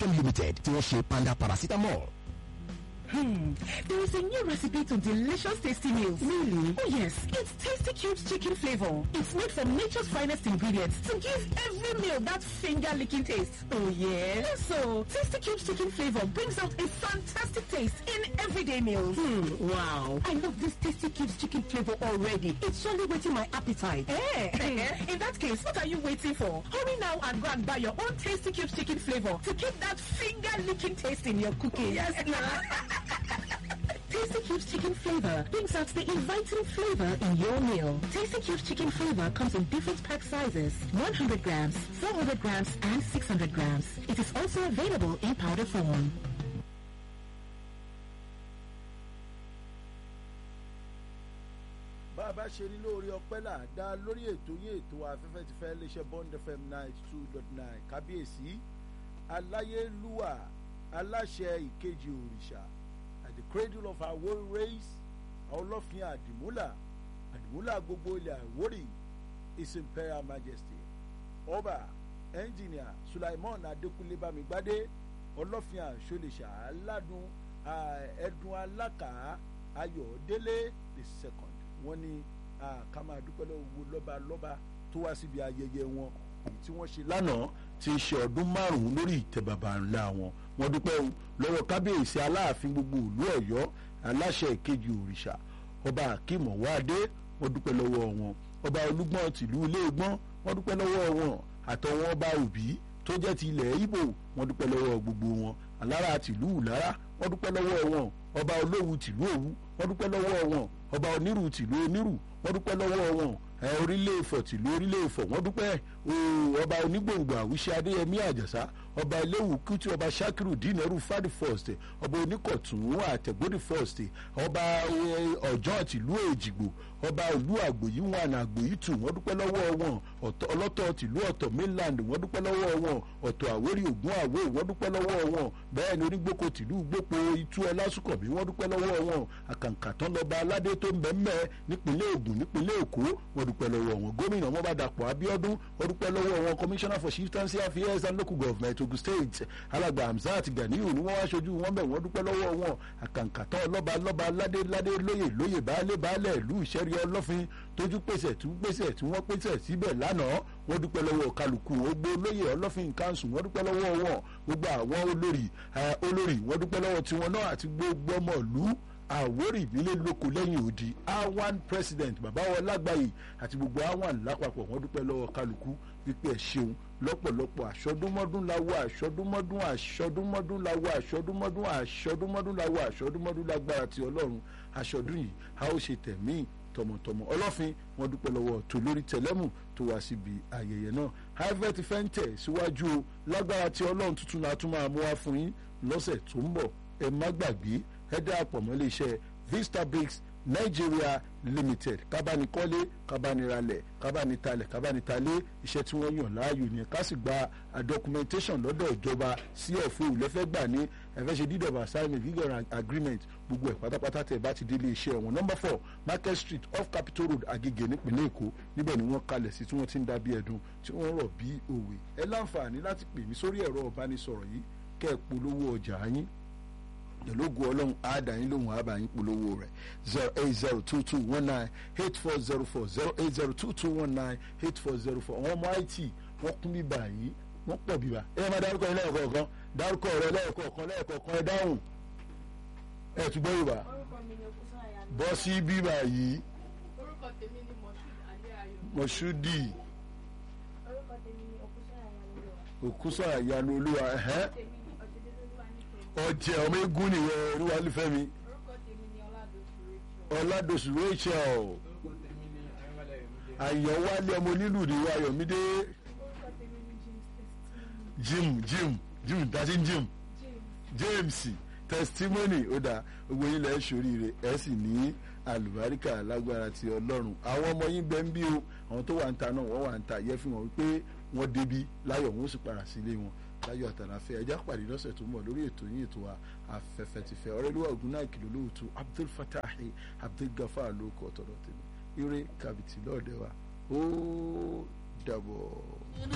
Pharmaceuticals Limited tí wọ́n ṣe panda paracetamol. Hmm. There is a new recipe to delicious tasty meals. Really? Oh yes. It's Tasty Cubes chicken flavor. It's made from nature's finest ingredients to give every meal that finger-licking taste. Oh yeah? Yes, so Tasty Cubes chicken flavor brings out a fantastic taste in everyday meals. Hmm. Wow. I love this Tasty Cubes chicken flavor already. It's surely whetting my appetite. Eh? in that case, what are you waiting for? Hurry now and go and buy your own Tasty Cubes chicken flavor to keep that finger-licking taste in your cooking. Yes, Tasty Cubes chicken flavor brings out the inviting flavor in your meal. Tasty Cubes chicken flavor comes in different pack sizes, 100 grams, 400 grams, and 600 grams. It is also available in powder form. bá a bá ṣe ní lórí ọpẹ́ là dá lórí ètò yín ètò afẹ́fẹ́ ti fẹ́ léṣe bond fm ninety two dot nine kábíyèsí aláyélúwà aláṣẹ ìkejì òrìṣà at the cradle of our world race ọlọ́fin àdìmúlà àdìmúlà gbogbo ilẹ̀ àwórì his imperial majesty ọba ẹnjìnìà sulaimon adékúnlé bámigbádé ọlọ́fin àṣọlẹ̀ṣà aládùn ẹ̀dùn alákà ayọ̀délé the second wọ́n ní ká máa dúpẹ́ lọ́wọ́ lọ́ba lọ́ba tó wá síbi ayẹyẹ wọn èyí tí wọ́n ṣe lánàá ti ṣe ọdún márùn-ún lórí ìtẹ́ bàbá ńlá wọn wọ́n dúpẹ́ lọ́wọ́ kábíyèsí aláàfin gbogbo ìlú ọ̀yọ́ aláṣẹ ìkejì òrìṣà ọba akeem ọwọ́adé wọ́n dúpẹ́ lọ́wọ́ wọn ọba olúgbọ́n tìlú iléegbọ́n wọ́n dúpẹ́ lọ́wọ́ wọn àtọwọn ọba òbí tó jẹ́ ti ilẹ̀ ibo wọ́n dúpẹ́ lọ́wọ́ gbogbo wọn alára tìlú ìlara wọ́n dúpẹ́ lọ́wọ́ wọn ọba olówu tìlú òwu wọ́n dúpẹ́ lọ́wọ́ wọn ọba onírù tìlú onírù wọ́n dúpẹ́ lọ́wọ́ wọn ẹ orílẹ̀ ìfọ̀ tìlú orílẹ̀ ìfọ̀ wọ́n dúpẹ́ ọba onígbòǹgbò àwíṣẹ́ adéyẹmí àjàsá ọba eléwu kútù ọba sakiru dínẹ́rù fadi first ọba oníkọ̀tún àtẹ̀gbọ́dì first ọba ọ̀jọ́ tìlú èjìgbò ọba olú àgbòyí wọn àgbòyí tù wọ́n dúpẹ́ lọ́wọ́ wọn ọlọ́tọ̀ tìlú ọ̀tọ̀ mainland wọ́n dúpẹ́ lọ́wọ́ wọn ọ̀tọ̀ àwérí ògún àwé wọ́n dúpẹ́ lọ́wọ́ wọn bẹ́ẹ̀ ni onígbòkò tìlú gbòpò itú ọlásùkọ̀bí wọ́n dúpẹ́ lọ́wọ́ wọn àkàǹkà tán lọ́ba aládé tó ń bẹ́ẹ̀ nípínlẹ̀ ògùn nípínlẹ̀ èkó wọ́n dúpẹ́ lọ́wọ́ wọn gómìnà wọn bá dàpọ̀ abíọ́dún wọ́n dúpẹ́ lọ́wọ́ wọn commissioner for chieftaincy affairs and local government ogun state alàgbà hamzat ganiyu ni wọ́n wá ṣojú wọn bẹ̀ wọ́n dúpẹ́ lọ́wọ́ wọn àkàǹkàtọ́ lọ́ba lọ́ba ládé ládé lóyè lóyè baálé baálé ìlú ìṣẹ́rí ọlọ́fin tójú pèsè tí pèsè tí wọ́n pèsè síbẹ̀ lánàá wọ́n dúpẹ́ lọ́wọ́ kálukú ogbó lóyè ọlọ́fin kanṣu wọ́n dúpẹ́ lọ́wọ́ wọn gbogbo àwọn olórí olórí wọ́n dúpẹ́ lọ́wọ́ tiwọn náà àti gbogbo ọmọ ìlú àwórì ìbílẹ̀ lóko lẹ́yìn odi awan president bàbá wọn lágbàáyé àti gbogbo awan lápapọ̀ wọ́n dúpẹ́ lọ́wọ́ kálukú wípé ẹ̀ ṣeun lọ́pọ̀lọpọ̀ àṣọdúnmọ́dún láwọ àṣọdúnmọ́dún àṣọdúnmọ́dún láwọ àṣọdúnmọ́dún àṣọdúnmọ́dún láwọ àṣọdúnmọ́dún lágbára ti ọlọ́run àṣọdún yìí a ó ṣe tẹ̀mí tọmọtọmọ ọlọ́fin wọn dúpẹ́ lọ́wọ́ tó lórí tẹlẹ́mù tó wá síbi ayẹyẹ náà harvard fẹ́ ń tẹ̀ síwájú o lágbára tí ọlọ́run tuntun náà tún máa mú wá fún yín lọ́sẹ̀ tó ń bọ̀ ẹ má gbàgbé ẹ darapọ̀ mọ́ iléeṣẹ́ vista bricks nigeria limited kábánikọ́lé kábániralẹ̀ kábánitalẹ̀ kábánitalé iṣẹ́ tí wọ́n yàn láàyò ni ká sì gba documentation lọ́dọ̀ ìjọba sí ọ̀fọ̀ ìlẹ́fẹ́ gbà ní ẹ̀fẹ́ ṣe deed of assignment legal agreement gbogbo ẹ̀ pátápátá tẹ̀ bá ti dé ilé iṣẹ́ wọn number four market street off capital road agege nípínlẹ̀ èkó níbẹ̀ ni wọ́n kalẹ̀ sí tí wọ́n ti ń dá bí ẹ̀dùn tí wọ́n rọ̀ bí òwe ẹ láǹfààní láti pè mí sórí ẹ̀rọ ìbánisọ̀rọ̀ yìí kẹ́ ẹ̀ polówó ọjà yín ìlógun ọlọ́run àádáyín lòun àbáyín polówó rẹ̀ zero eight zero two two one nine eight four zero four zero eight zero two two one nine eight four zero four àwọn ọmọ it wọ́n kún bíbá yìí wọ́n pọ̀ bíbá ẹ máa dárúkọ yín lẹ́ẹ̀kọ̀ọ̀kan dárúkọ rẹ lẹ́ẹ̀kọ̀ọ̀kan lẹ́ẹ̀kọ̀ọ̀kan ẹ dáhùn ẹ tún gbọ́ yorùbá bọ́ sí bíbá yìí orúkọ tèmi ni moshood adéayọ mọ̀ṣúdì orúkọ tèmi ni òkúsọ́yà yanilẹ́wà òkúsọ̀ àyànú olúwa ẹ̀hẹ́ tèmi ni ọ̀jẹ̀dẹ́lẹ́lúwa nífẹ̀ẹ́ ọ̀jẹ̀ ọmọ eégún nìyẹn olúwa nífẹ̀ẹ́ mi orúkọ tèmi ni ọládọ̀sù rachel ọ̀làdọ̀sù rachel àyànwálé ọmọ onílù ní ayọ̀mídé orúkọ tèmi ni james testimony jim jim jim dasi jim james james testimony ó dáa gbogbo yín lẹ́ ṣoríire ẹ sì ní àlùbáríkà lágbára ti ọlọ́run àwọn ọmọ yín bẹ́ẹ̀ ń bí o àwọn tó wà ń ta náà wọ́n wà ń ta yẹ fi hàn wípé wọ́n débi láyọ̀ wọ́n sì padà sílé wọn láyọ̀ àtàlàfẹ́ ẹjá pàdé lọ́sẹ̀ tó ń bọ̀ lórí ètò yín ètò wa afẹ́fẹ́ ti fẹ́ ọ̀rẹ́lúwà ògùn náà kìlọ̀ lóòótọ́ abdul fatahi abdul gafar ló kọ́ tọ̀dọ̀ tèmi ire kàbìtì lọ́ọ̀dẹ̀ wa ó dàbọ̀.